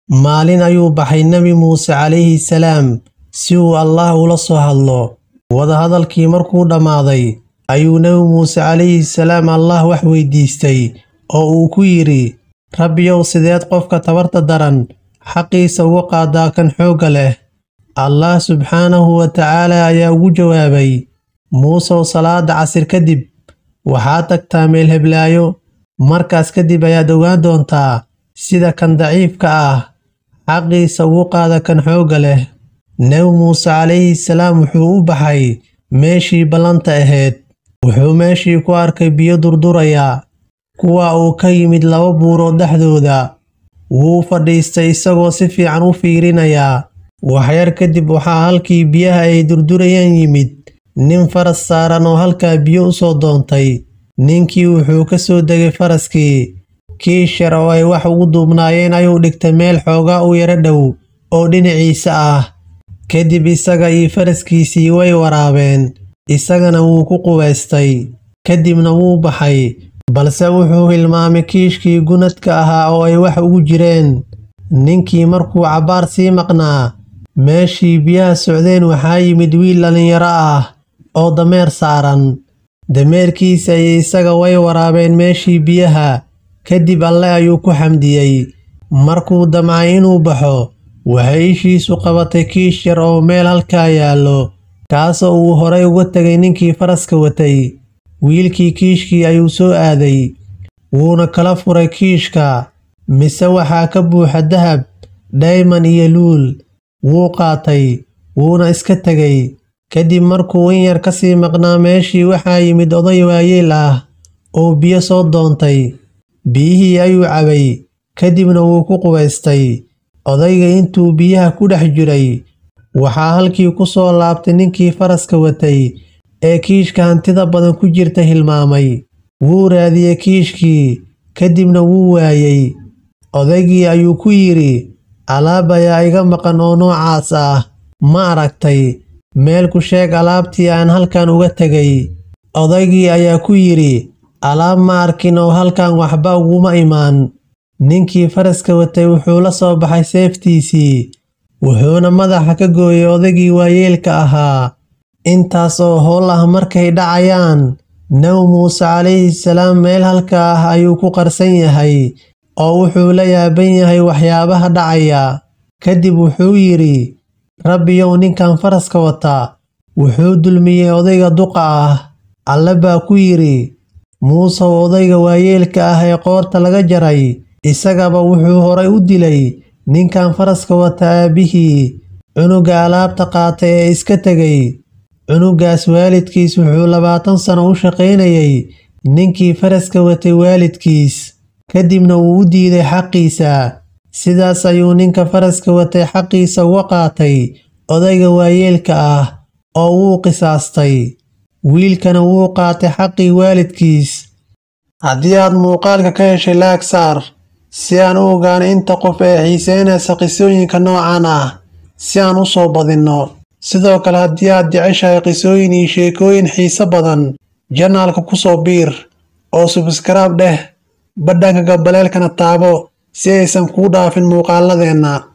maalin ayuu baxay nebi muuse calayhi salaam si uu allaah ula soo hadlo wadahadalkii markuu dhammaaday ayuu nebi muuse calayhi salaam allah wax weydiistay oo uu ku yidhi rabbiyow sideed qofka tabarta daran xaqiisa uga qaadaa kan xoogga leh allah subxaanahu wa tacaala ayaa ugu jawaabay muusow salaada casir kadib waxaad tagtaa meel heblaayo markaas kadib ayaad ogaan doontaa sida kan daciifka ah xaqiisa ugu qaada kan xoogga leh nebi muuse calayhi salaam wuxuu u baxay meeshii ballanta ahayd wuxuu meeshii ku arkay biyo durduraya kuwa uu ka yimid laba buurood dhexdooda wuu fadhiistay isagoo si fiican u fiirinayaa waxyar kadib waxaa halkii biyaha ay durdurayaan yimid nin faras saaran oo halkaa biyo u soo doontay ninkii wuxuu ka soo degay faraskii kiish yar oo ay wax ugu duubnaayeen ayuu dhigtay meel xoogaa u yaro dhow oo dhinaciisa ah kadib isaga iyo faraskiisii way waraabeen isagana wuu ku qubaystay kadibna wuu baxay balse wuxuu hilmaamay kiishkii gunadka ahaa oo ay wax ugu jireen ninkii markuu cabbaar sii maqnaa meeshii biyaha socdeen waxaa yimid wiil dhallinyaro ah oo dameer saaran dameerkiisa iyo isaga way waraabeen meeshii biyaha kadib alle ayuu ku xamdiyey markuu damcay inuu baxo waxay ishiisu qabatay kiish yar oo meel halkaa yaallo kaasoo uu horay uga tegay ninkii faraska watay wiilkii kiishkii ayuu soo aaday wuuna kala furay kiishka mise waxaa ka buuxa dahab dhayman iyo luul wuu qaatay wuuna iska tegay kadib markuu in yar ka sii maqnaa meeshii waxaa yimid oday waayeel ah oo biyo soo doontay biyihii ayuu cabay kadibna wuu ku qubaystay odayga intuu biyaha ku dhex jiray waxaa halkii ku soo laabtay ninkii faraska watay ee kiishka hantida badan ku jirta hilmaamay wuu raadiyey kiishkii kadibna wuu waayey odaygii ayuu ku yidhi alaab ayaa iga maqan oo noocaas ah ma aragtay meel ku sheeg alaabtii aan halkan uga tegay odaygii ayaa ku yidhi alaab ma arkin oo halkan waxba uguma imaan ninkii faraska watay wuxuu la soo baxay seeftiisii wuxuuna madaxa ka gooyey odaygii waayeelka ahaa intaas oo howl ah markay dhacayaan nebi muuse calayhi salaam meel halka ah ayuu ku qarsan yahay oo wuxuu la yaaban yahay waxyaabaha dhacaya kadib wuxuu yidhi rabbiyow ninkan faraska wata wuxuu dulmiyey odayga duqa ah alle baa ku yidhi muusow odayga waayeelka ah ee qoorta laga jaray isagaba wuxuu horay u dilay ninkan faraska wata aabbihii cunuga alaabta qaatay ee iska tegay cunugaas waalidkiis wuxuu labaatan sano u shaqaynayay ninkii faraska watay waalidkiis kadibna wuu u diiday xaqiisa sidaas ayuu ninka faraska watay xaqiisa uga qaatay odayga waayeelka ah oo wuu qisaastay wiilkana wuu qaatay xaqii waalidkiis haddii aad muuqaalka ka heshay laag saar si aan u ogaano inta qof ee xiiseynaysa qisooyinka noocan ah si aan u soo badinno sidoo kale haddii aad jeceshahay qisooyin iyo sheekooyin xiise badan janaalka ku soo biir oo subskraib dheh badhanka gabaleelkana taabo si aysan kuu dhaafin muuqaaladeenna